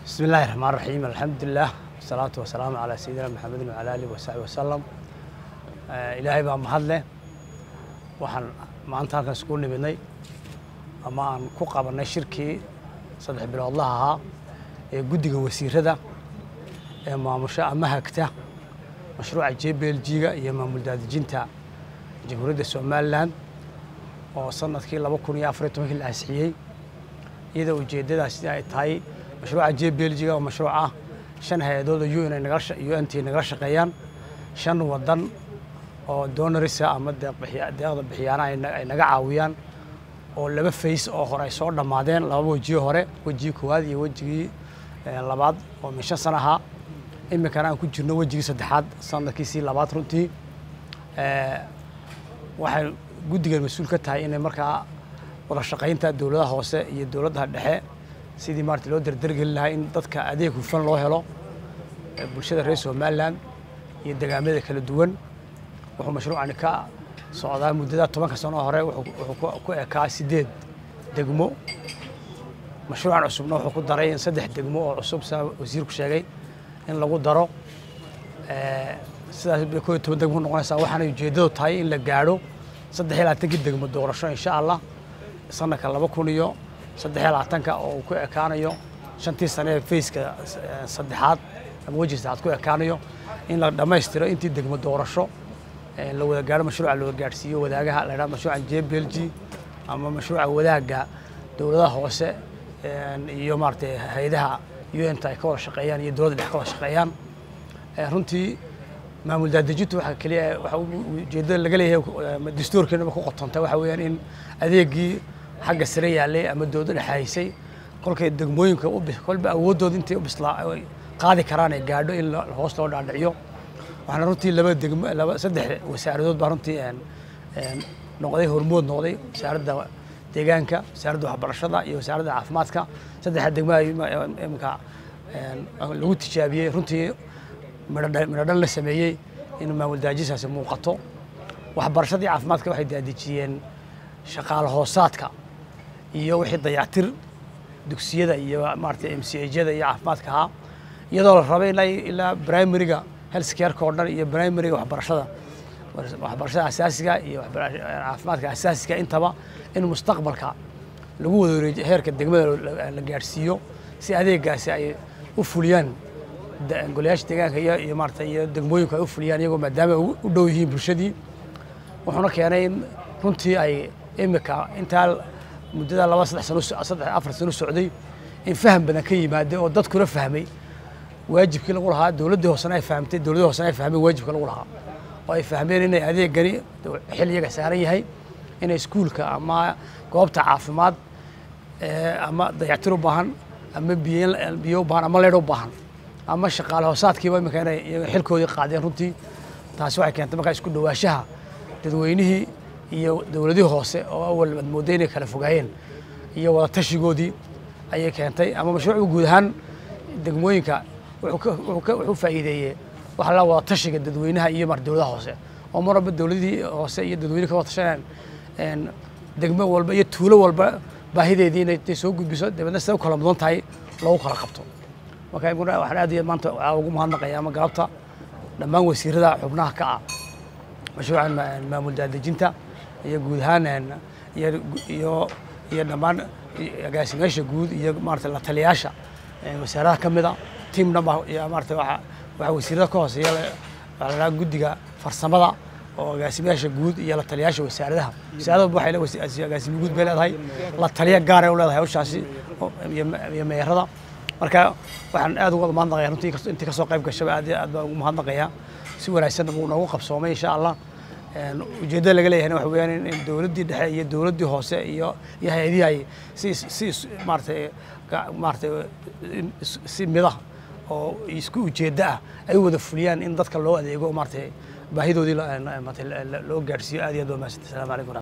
بسم الله الرحمن الرحيم الحمد لله والصلاة والسلام على سيدنا محمد وعلى آله وصحبه وسلم آه، إلهي baa mahad leh waxaan maanta halkan isku nimidnay ama aan ku qabanay shirkii saddex biloodlaha ahaa ee guddiga wasiirada ee maamusha ama hagta mashruuca jblg-ga iyo maamul daadejinta jamhuuriyadda somalilan oo sanadkii laba kun iyo afar iyo tobankii la ansixiyey iyadoo ujeeddadaasi ay tahay mashruuca jblg-ga oo mashruuc ah shan hay-adood oo un ay nagala sha- unt nagala shaqeeyaan shan wadan oo donorisa ama deeqbixiya- deeqda bixiyaana ay na- ay naga caawiyaan oo laba fays oo hore ay soo dhammaadeen laba wejiyo hore wejigii koowaad iyo wejigii eh, labaad oo min shan sana ahaa iminkana aan ku jirno wejigii saddexaad sanadkiisii labaad runtii Eh, waxay guddigan mas-uul ka tahay inay markaa wada shaqaynta dowladaha hoose iyo dowladaha dhexe sidii maarata loo dardargeli lahaa in dadka adeeg hufan loo helo ee bulshada reer somalilan iyo degaamada kala duwan wuxuu mashruucani ka socdaa muddada tobanka sano hore wuxuu wuxuu ku- ku ekaa sideed degmo mashruucan cusubna wuxuu ku daray in saddex degmo oo cusub saa wasiirku sheegay in lagu daro Eh, sidaas bay koo iyo toban degmo noqonaysaa waxaana ujeeddadu tahay in la gaadho saddex iyo labaatankii degmo doorasho insha allah sanadka laba kun iyo saddex iyo labaatanka oo uu ku ekaanayo shantii sane ee fayska eh, saddexaad ama weji saddexaad ku ekaanayo in la dhammaystiro intii degmo doorasho eh, la wada gaadho mashruuca loo gaadhsiiyo wadaagaha la yidhaha mashruuca jblg ama mashruuca wadaagga dowladaha hoose eh, iyo maaragtay hay-adaha unta ay ka wada shaqeeyaan iyo dowladda dhex ka wada shaqeeyaan Eh, runtii maamul daadejintu waxa keliya waxa u- ujeeddada laga leeyahay ama dastuurkeenaba ku qotontay waxa weeyaan in adeegii xagga sare yaalay ama dowladda dhexaysay kolkay degmooyinka u bis- kolba awooddooda intay u bislaa ay qaadi karaan ay gaadho in la- hoos loo dhaadhiciyo waxaana runtii laba degmo laba saddex wasaaradood baa runtii een- een noqday hormood noqday wasaaradda deegaanka wasaaradda waxbarashada iyo wasaaradda caafimaadka saddexda degmo ay ima- imika een, lagu tijaabiyey runtii midhodha- midhodhan la sameeyey in maamul daajisaasi muuqato waxbarashadii caafimaadka waxay daadejiyeen shaqaale hoosaadka iyo wixii dayactir dugsiyada iyo maaragtay m c hjada iyo caafimaadka ahaa iyadoo la rabay ilaa ilaa primariga health careka oo dhan iyo primariga waxbarashada waxbarashada asaasiga iyo waxbara- caafimaadka asaasiga intaba in mustaqbalka lagu wada wareejiyo heerka degmada la- la gaadhsiiyo si adeegaasi ay u fuliyaan da- golayaasha deegaanka iyo iyo maarata iyo degmooyinku ay u fuliyaan iyagoo maadaama ay u u dhow yihiin bulshadii wuxuuna keenay in runtii ay imika intaa muddada laba saddex sano so- saddex afar sano socday in faham badan ka yimaaday oo dadkuna fahmay waajibkii lagu lahaa dowladdii hoosena ay fahamtay dowladdii hoosena ay fahmeen waajibka lagu lahaa oo ay fahmeen inay adeegani xil iyaga saaran yahay inay iskuulka ama goobta caafimaad eh, ama dayactir u baahan ama biyo biyo u baahan ama leedh u baahan ama shaqaale hoosaadkiiba imika inay iyaga xilkoodii qaadeen runtii taasi waxay keentay markaa isku dhawaashaha dadweynihii iyo dowladihii hoose oo awal aad moodday inay kala fogaayeen iyo wada tashigoodii ayay keentay ama mashruucu guud ahaan degmooyinka wuxuu ka- wuxuu ka- wuxuu faa'iideeyey waxa la wada tashiga dadweynaha iyo mar dowladaha hoose oo mar walba dowladihii hoose iyo dadweyne ka wada tashanayaan een, degmo walba iyo tuulo walba baahideedii inay intay soo gudbiso dabeedna sida u kala mudan tahay loogu kala qabto marka imuna waxaan aad iyo aad maanta waxaa ugu mahadnaqaya ama galabta dhammaan wasiirada xubnaha ka ah mashruucan ma- maamul daadejinta iyo guud ahaan een, iyo iyo iyo dhammaan agaasimeyaasha guud iyo maarata la taliyayaasha een, wasaaradaha ka mida tiam dhan baa iyo maarata waxa waxa wasiirada ka hooseeya la- waxaa la dhahaa guddiga farsamada oo agaasimeyaasha guud iyo la taliyayaasha wasaaradaha wasaaradda waxay le wasi- agaasime guud bay leedahay la taliya gaaray u leedahay hawshaasi oo- iyo iyo meerada marka waxaan aad uga mahadnaqaya runtii inkastoo- intii kasoo qayb gashaba aad iyo aad baan ugu mahadnaqaya si wanaagsan buu noogu qabsoomay insha allah Een, ujeeddada laga leeyahayna waxa weeyaan in- in dowladdii dhexe iyo dowladdii hoose iyo iyo hay-adihii ay si si is- maaragtay ga- maaragtay in is- si midah oo isku ujeeddo ah ay u wada fuliyaan in dadka loo adeego maaragtay baahidoodii la- maaragtay la- la- loo gaadhsiiyo aad iyo aad waa mahadsantahay asalaamu calaykum